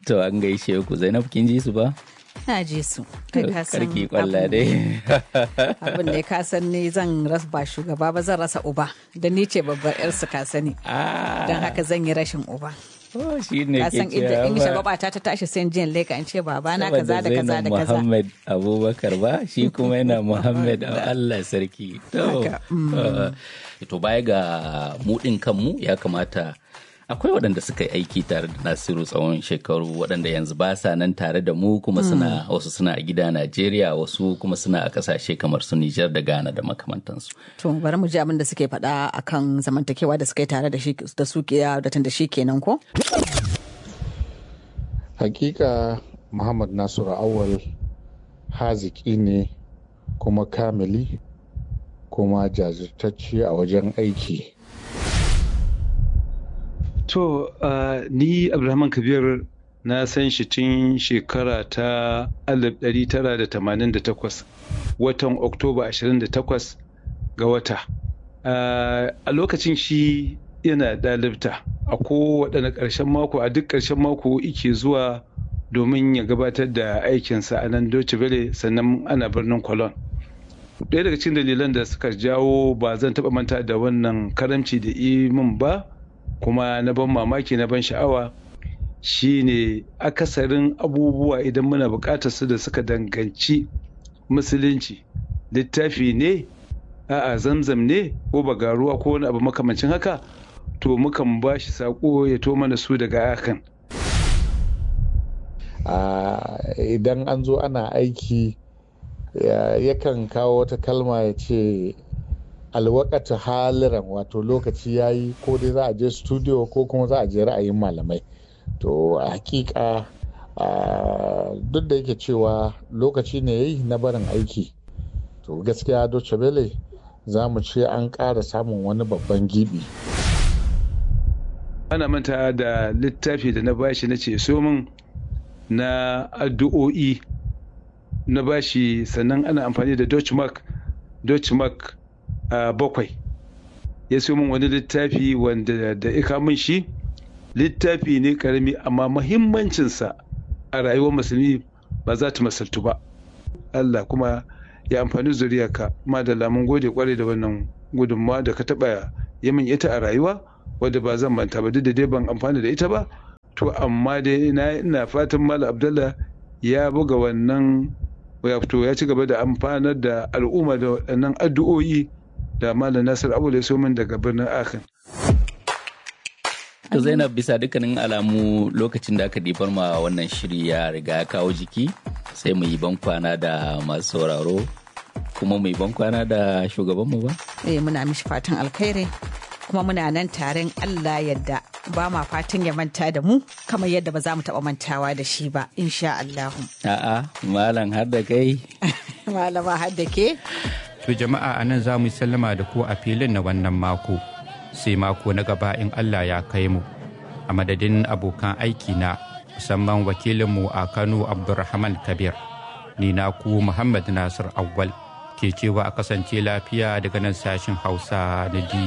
To an gaishe ku Zainab kin ji su ba? Na ji su. Kai ka san Karki kwalla dai. abin da ka san ni zan rasa ba shugaba ba zan rasa uba da ni ce babbar yar su ka sani. Ah, Don haka zan yi rashin uba. oh, shi ne Ka ke san inda cewa in ba. shagwaba ta ta tashi sai in je in leka in ce baba na kaza Saboda da kaza Zainab da kaza. Muhammad Abubakar ba shi kuma yana Muhammad Allah sarki. To, Haka, uh, to baya ga mudin kanmu ya kamata akwai waɗanda suka yi aiki tare da Nasiru tsawon shekaru waɗanda yanzu ba sa nan tare da mu kuma suna wasu suna a gida Najeriya wasu kuma suna a ƙasashe kamar su Nijar da Ghana da makamantansu. To bari mu ji abin da suke faɗa akan zamantakewa da suka yi tare da shi da su ke da tun da shi kenan ko? hakika muhammad nasiru awal haziki ne kuma kamili kuma jajirtacce a wajen aiki To, uh, ni Abdulrahman Kabir na san shi tun shekara ta 1988 watan Oktoba 28 ga wata. Uh, a lokacin shi yana ɗalibta a kowaɗanne ƙarshen mako a duk ƙarshen mako ike zuwa domin ya gabatar da aikinsa a nan Deutsche Welle sannan ana birnin Cologne. ɗaya daga cikin dalilan da suka jawo ba zan taɓa manta da wannan karamci da min ba kuma na ban mamaki na ban sha'awa shine akasarin abubuwa idan muna buƙatar su da suka danganci musulunci littafi ne a'a zamzam ne ko bagaruwa ko wani abu makamancin haka to mukan ba shi saƙo ya to mana su daga akan Ah, idan an zo ana aiki ya- yakan kawo wata kalma ya ce alwakata haliran wato lokaci ya yi ko dai za a je studio ko kuma za a je ra'ayin malamai to a hakika ah, duk da yake cewa lokaci ne ya yi na barin aiki to gaskiya Deutsche Welle za mu ce an ƙara samun wani babban gibi ana manta da littafi da na bashi na ce so min na addu'o'i na bashi sannan ana amfani da Dutch mark Dutch mark a bakwai ya so min wani littafi wanda da ika min shi littafi ne karami amma mahimmancinsa a rayuwar musulmi ba za ta masaltu ba Allah kuma ya amfani zuriyarka madalla mun gode kwarai da wannan gudunmawa da ka taɓa yi min ita a rayuwa wadda ba zan manta ba duk da dai ban amfana da ita ba to amma dai ina ina fatan Malam Abdullah ya buga wannan wato ya ci gaba da amfanar da al'umma da waɗannan addu'o'i da Malam Nasir Abu ya so min daga birnin Akan. To Zainab bisa dukkanin alamu lokacin da aka ɗibar ma wannan shiri ya riga ya kawo jiki sai mu yi bankwana da masu sauraro kuma mu yi bankwana da shugabanmu ba? Eh muna mishi fatan alkhairi kuma muna nan taron Allah yadda ba ma fatan ya manta da mu kamar yadda ba za mu taɓa mantawa da shi ba insha Allahu. A'a, malam har da kai. Malama har da ke? To jama'a a nan za mu yi sallama da ku a filin na wannan mako. Sai mako na gaba in Allah ya kai mu. A madadin abokan aiki na musamman wakilinmu a Kano Abdulrahman Kabir. Ni na ku Muhammad Nasir Awwal ke cewa a kasance lafiya daga nan sashin Hausa na